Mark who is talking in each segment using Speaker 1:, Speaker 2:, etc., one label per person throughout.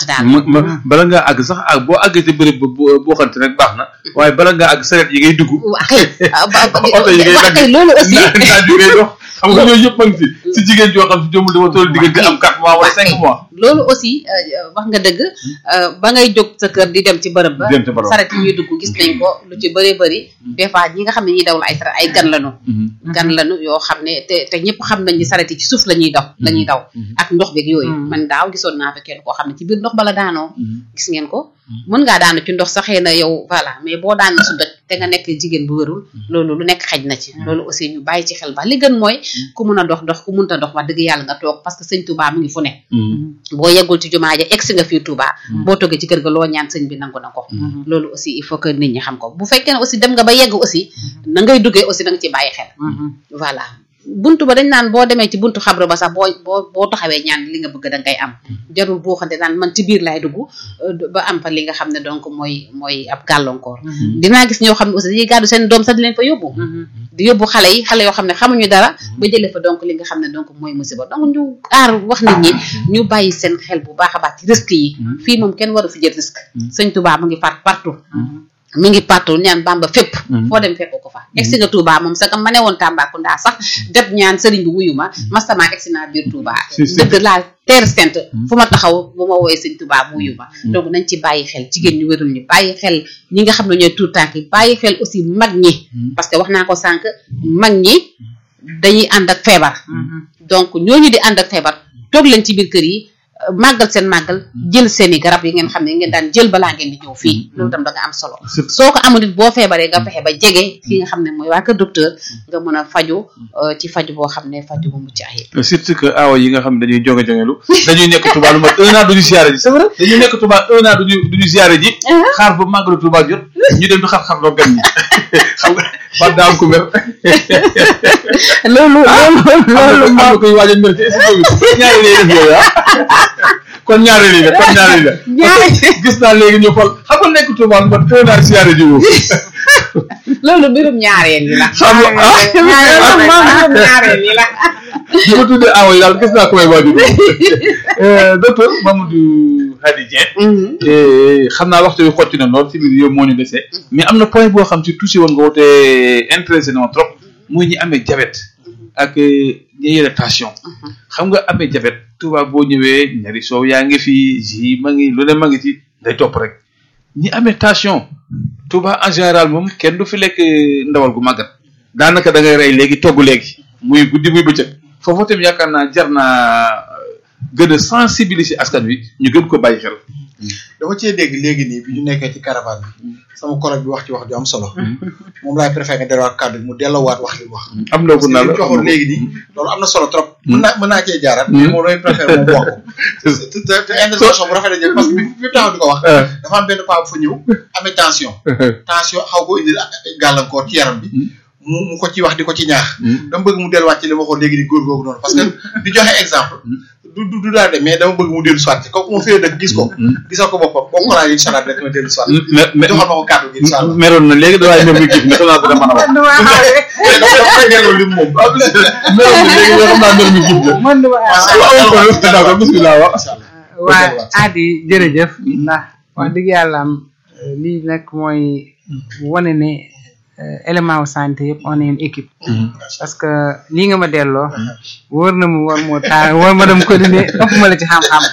Speaker 1: natt daal
Speaker 2: ma ma bala ngaa àgg sax ak boo àggee ci bërëb ba boo boo xamante rek baax na waaye bala ngaa àgg saret yi ngay dugg
Speaker 1: waa kay ah, ba- ba-
Speaker 2: oto yi ngay
Speaker 1: waa
Speaker 2: dagg
Speaker 1: kay loolu aussi
Speaker 2: naa naa di ngay dox xam nga yooyu yëpp a ngi si si jigéen joo xam si jomul dama toll diggante am 4 mois wala 5 mois
Speaker 1: loolu aussi euh, wax nga dëgg euh, ba ngay jóg sa kër di dem ci bërëb ba
Speaker 2: Dem ci bërëb.
Speaker 1: saret yi ñuy dugg gis nañ ko lu ci bëree bëri des fois ñi nga xam ne ñuy daw la ay saret ay gan lañu gan lañu yoo xam ne te te ñëpp xam nañ ni saret yi ci suuf la ñuy daw la ñuy daw ak ndox beeg yooyu man daaw gisoon naa fa kenn koo xam ne ci biir ndox bala daanoo gis ngeen ko mën ngaa daanu ci ndox saxee na yow voilà mais boo daan su dëkk te nga nekk jigéen bu wërul loolu lu nekk xaj na ci loolu aussi ñu bàyyi ci xel ba li gën mooy ku mun a dox dox ku munta dox wax dëgg yàlla nga toog parce que sëñ Touba mu ngi fu ne boo yeggul ci jumaa ja egsi nga fii Touba boo toggee ci kër ga loo ñaan sëñ bi nangu na ko loolu aussi il faut que nit ñi xam ko bu fekkee ne aussi dem nga ba yegg aussi na ngay duggee aussi da nga ci bàyyi xel voilà buntu ba dañ naan boo demee ci buntu xabru ba sax boo boo boo taxawee ñaan li nga bëgg da ngay am jarul boo xante naan man ci biir laay dugg euh, ba am fa li nga xam ne donc mooy mooy ab gàllankoor dinaa gis ñoo xam ne aussi dañuy gàddu seen doom sax di leen fa yóbbu di yóbbu xale yi xale yoo xam ne xamuñu dara ba jëlee fa donc li nga xam ne donc mooy musiba donc ñu aar wax nit ñi ñu bàyyi seen xel bu baax a baax ci risque yi fii moom kenn waru fi jël risque sëñ Touba mu ngi faat partout mi ngi partout ñaan Bamba fépp foo dem fekk ko fa egsi nga Touba moom sax ma ne woon Tambacounda sax def ñaan sëriñ bi wuyu ma mastama egsi naa biir Touba
Speaker 2: Si, si.
Speaker 1: dëgg laa terre sainte fu ma taxaw bu ma woowee sëñ Touba mu wuyu ma donc nañ ci bàyyi xel jigéen ñu wérul ñi bàyyi xel ñi nga xam ne ñooy tout tànk yi bàyyi xel aussi mag ñi parce que wax naa ko sànq mag ñi dañuy ànd ak feebar donc ñooñu di ànd ak feebar toog leen ci biir kër yi euh, màggal seen màggal jël seen i garab yi ngeen xam ne ngeen daan jël balaa ngeen di ñëw fii loolu tam da nga am solo soo ko amul it boo feebaree nga fexe ba jege ki nga xam ne mooy waa kër docteur nga mën a faju euh, ci faju boo xam ne faju bu mucc ayib
Speaker 2: surtout que aawa yi nga xam ne dañuy jonge jongelu dañuy nekk Touba lu mat un an duñu siyaare ji c'est vrai dañuy nekk Touba un an duñu duñu siyaare ji xaar ba màggalu Touba jot ñu dem di xar-xar loo gan ñi xam nga ba daaw ko mer
Speaker 1: loolu loolu
Speaker 2: am na am na koy waaj a mer ci studio bi ñaari lay def yooyu ah kon ñaari lii la kon ñaari lii la
Speaker 1: ñaari
Speaker 2: gis naa léegi ñu xool xam nga nekk Touba lu mat un an siyaare ji woo
Speaker 1: loolu mbirum ñaareel yi la
Speaker 2: xam nga ah
Speaker 1: mbirum ñaareel yi la
Speaker 2: bi ma tuddee aawa yi daal gis naa ko may waaj a docteur Mamadou Hady Dieng Eh, xam naa waxtu bi xotti na lool ci biir yow moo ñu desee mais am na point boo xam ci touché woon nga woote intéressé na ma trop muy ñi amee diabète ak eh, ñi yore tension xam nga amee diabète Touba boo ñëwee ñari soow yaa ngi fi ji ma ngi lu ne ma ngi ci day topp rek ñi amee tension Touba en général moom kenn du fi lekk eh, ndawal gu màggat daanaka da ngay rey léegi togg léegi muy guddi muy bëccëg foofu tamit yaakaar naa jar naa gën a sensibiliser askan wi ñu gën ko bàyyi xel.
Speaker 3: dama cee dégg léegi nii bi ñu nekkee ci caravane bi sama collègue bi wax ci wax ju am solo moom laay préféré nga delluwaat kàddu gi mu delloowaat wax li mu wax
Speaker 2: am na
Speaker 3: parce
Speaker 2: ko
Speaker 3: que
Speaker 2: naa
Speaker 3: li
Speaker 2: la
Speaker 3: mu waxoon léegi nii loolu am na solo trop mën naa mën naa cee jaaraat mais moom lay préféré moom wax ko te te te intervention bu rafet la jël parce que bi bi taxaw di ko wax dafa am benn paa bu fa ñëw amee tension tension xaw ko indil gàllankoor ci yaram bi mu mu ko ci wax di ko ci ñaax dama bëgg mu delluwaat ci li ma waxoon léegi ni góor googu noonu parce que di joxe exemple du du du daal de mais dama bëgg mu dellu soit ci kooku moom fee dëkk gis ko gisal ko boppam boo ko laajee incha allah dina dellu soit
Speaker 2: mais mais
Speaker 3: joxal ma ko kàddu gi incha allah
Speaker 2: meroon na léegi dafay mer mi gis mais xam naa dina mën a wax.
Speaker 3: mais dafa dafa ngeen lim moom
Speaker 2: meroon na léegi mais xam naa mer mi gis la.
Speaker 4: man du
Speaker 3: macha
Speaker 2: waaw
Speaker 3: allah
Speaker 2: waaw waaw d'accord bismillah waaw.
Speaker 3: macha allah
Speaker 4: waa aadi jërëjëf ndax wax dëgg yàlla am euh, lii nag mooy wane ne euh, élément wu santé yëpp on est une équipe parce que lii nga ma delloo wóor na mu war moo taa war ma dem ko dine ëpp ma la ci xam-xam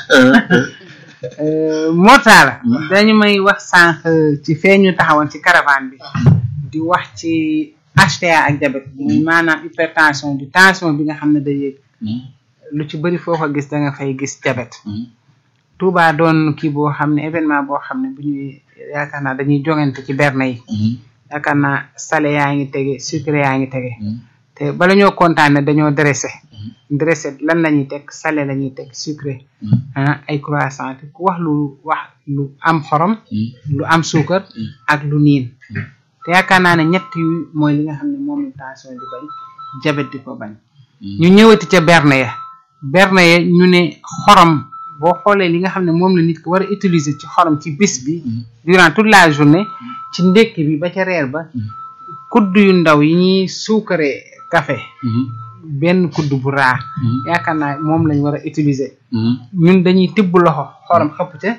Speaker 4: Euh, moo taala dañu may wax sànq ci fee ñu taxawoon ci caravane bi di wax ci HTA ak diabète muy maanaam hypertension di tension bi nga xam ne day yéeg lu ci bëri foo ko gis da nga fay gis diabète Touba doon kii boo xam ne événement boo xam ne bu ñuy yaakaar naa dañuy jongante ci berne yi yaakaar naa salé yaa ngi tege sucré yaa ngi tege te bala ñoo kontaane dañoo dressé dressé lan la ñuy teg salé la ñuy teg sucré ah ay croissant te ku wax lu wax lu am xorom lu am suukar ak lu niin te yaakaar naa ne ñett yu mooy li nga xam ne moom la tension di bañ diabète di ko bañ ñu ñëwati ca berne ya berne ya ñu ne xorom boo xoolee li nga xam ne moom la nit ki war a utiliser ci xorom ci bis bi durant toute la journée ci ndékki bi ba ca reer ba kudd yu ndaw yi ñuy suukaree café benn kudd bu raa yaakaar naa moom lañ war a utiliser ñun dañuy tibb loxo xorom xëpp ca